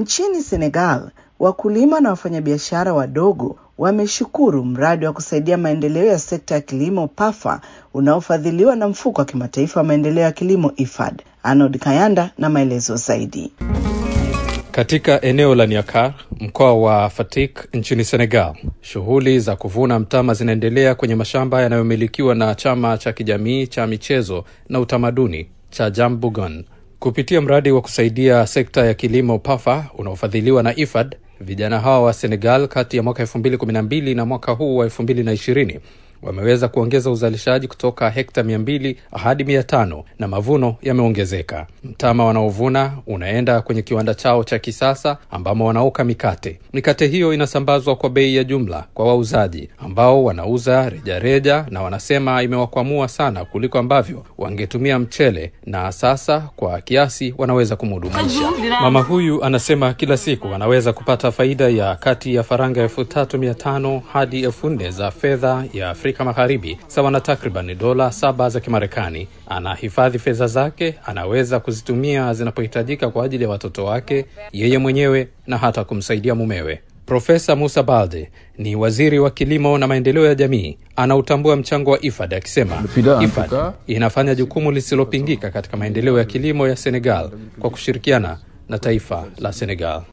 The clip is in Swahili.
Nchini Senegal, wakulima na wafanyabiashara wadogo wameshukuru mradi wa kusaidia maendeleo ya sekta ya kilimo PAFA unaofadhiliwa na mfuko wa kimataifa wa maendeleo ya kilimo IFAD. Arnold Kayanda na maelezo zaidi. Katika eneo la Niakar, mkoa wa Fatick nchini Senegal, shughuli za kuvuna mtama zinaendelea kwenye mashamba yanayomilikiwa na chama cha kijamii cha michezo na utamaduni cha Jambugon. Kupitia mradi wa kusaidia sekta ya kilimo PAFA unaofadhiliwa na IFAD, vijana hawa wa Senegal kati ya mwaka 2012 na mwaka huu wa 2020 wameweza kuongeza uzalishaji kutoka hekta mia mbili hadi mia tano na mavuno yameongezeka. Mtama wanaovuna unaenda kwenye kiwanda chao cha kisasa ambamo wanaoka mikate. Mikate hiyo inasambazwa kwa bei ya jumla kwa wauzaji ambao wanauza rejareja reja, na wanasema imewakwamua sana kuliko ambavyo wangetumia mchele, na sasa kwa kiasi wanaweza kumhudumisha. Mama huyu anasema kila siku anaweza kupata faida ya kati ya faranga elfu tatu mia tano hadi elfu nne za fedha ya Afrika Magharibi, sawa na takriban dola saba za Kimarekani. Anahifadhi fedha zake, anaweza kuzitumia zinapohitajika kwa ajili ya watoto wake, yeye mwenyewe na hata kumsaidia mumewe. Profesa Musa Balde ni waziri wa kilimo na maendeleo ya jamii, anautambua mchango wa IFAD akisema IFAD inafanya jukumu lisilopingika katika maendeleo ya kilimo ya Senegal kwa kushirikiana na taifa la Senegal.